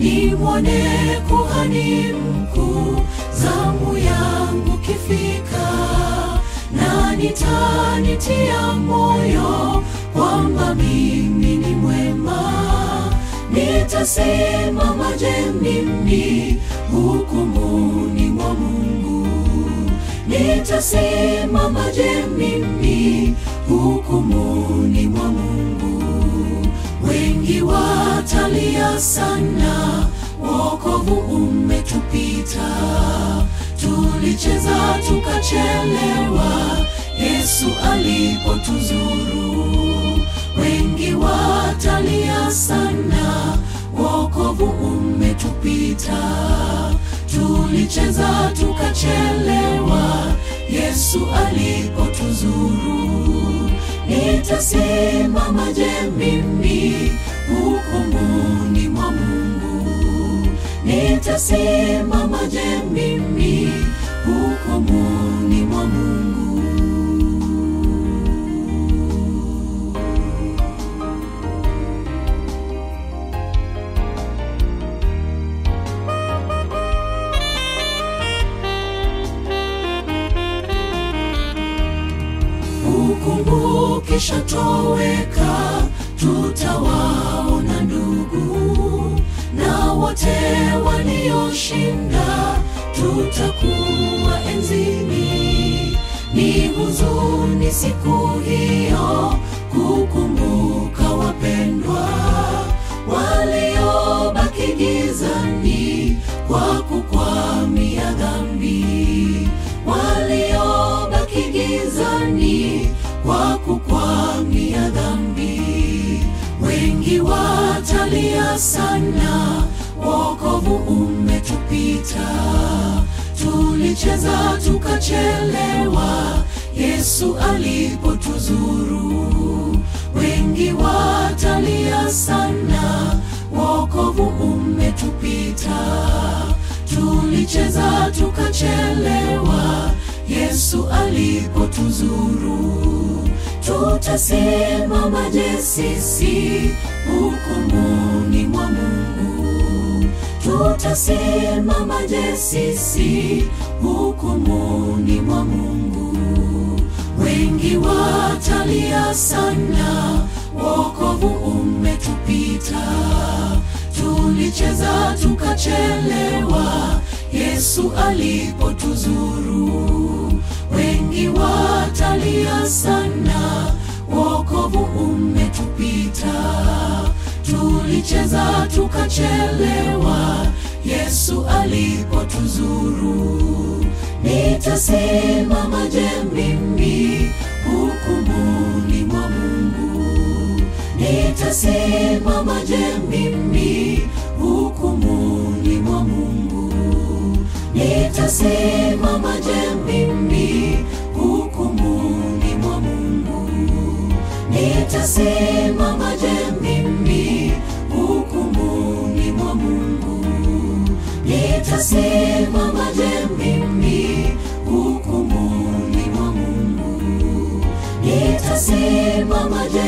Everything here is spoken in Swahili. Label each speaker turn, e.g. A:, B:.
A: nimwone kuhani mkuu, zamu yangu kifika, na nitanitia moyo kwamba mimi ni mwema. Nitasimamaje mimi hukumuni mwa Mungu? Nitasimamaje mimi hukumuni mwa Mungu? Wengi watalia sana, wokovu umetupita. Tulicheza tukachelewa, Yesu alipotuzuru. Wengi watalia sana, wokovu umetupita. Tulicheza tukachelewa, Yesu alipotuzuru. Nitasimamaje mimi hukumuni mwa Mungu? Nitasimamaje mimi hukumuni mwa Mungu? Hukumu kishatoweka, tutawaona ndugu na wote walioshinda, tutakuwa enzini. Ni huzuni siku hiyo kukumbuka wapendwa waliobaki gizani kwa kukwamia dhambi, waliobaki gizani kwa kukwamia dhambi. Wengi watalia sana, wokovu umetupita. Tulicheza tukachelewa, Yesu alipotuzuru. Wengi watalia sana, wokovu umetupita. Tulicheza tukachelewa, Yesu alipotuzuru. Tutasimamaje sisi hukumuni mwa Mungu? Tutasimamaje sisi hukumuni mwa Mungu? Wengi watalia sana, wokovu umetupita. Tulicheza tukachelewa, Yesu alipotuzuru. Wengi watalia sana, wokovu umetupita. Tulicheza tukachelewa, Yesu alipotuzuru. Nitasimamaje mimi hukumuni mwa Mungu? Nitasimamaje mimi hukumuni mwa Mungu? Nitasimamaje mimi hukumuni mwa Mungu? Nitasimamaje mimi hukumuni mwa Mungu? Nitasimamaje mimi hukumuni mwa Mungu? Nitasimamaje